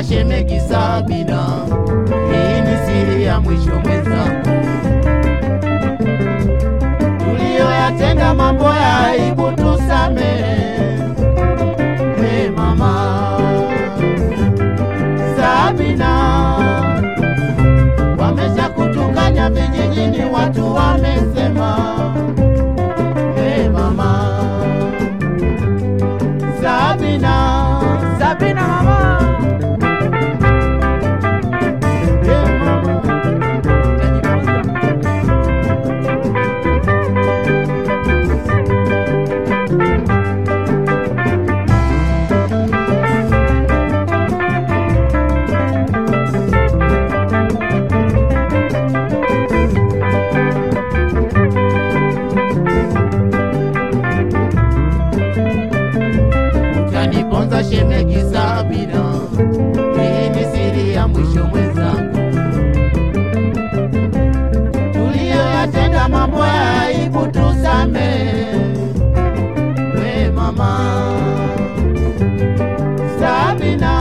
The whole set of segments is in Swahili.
Utaniponza shemegi Sabina, hii ni siri ya mwisho mwenzangu. Tuliyoyatenda mambo ya aibu tusamehe, we mama Sabina, wamesha kutukanya vijijini, watu wamesema, we mama Sabina, Sabina mama, we mama utajifunza. utaniponza shemegi Sabina, hii ni siri ya mwisho mwenzangu. Tuliyoyatenda mambo ya aibu tusamehe, we mama Sabina,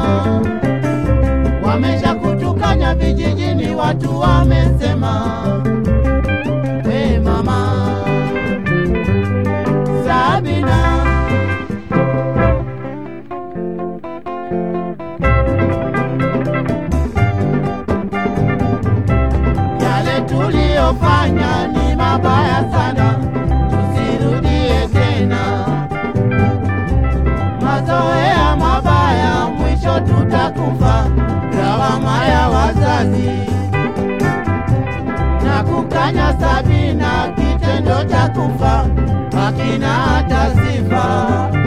wamesha kutukanya vijijini, watu wamesema, we mama Sabina. Yale tuliyofanya ni mabaya sana, tusirudie tena. Mazoea mabaya, mwisho tutakufa. Lawama ya wazazi na kukanya Sabina, kitendo cha kufa hakina hata sifa.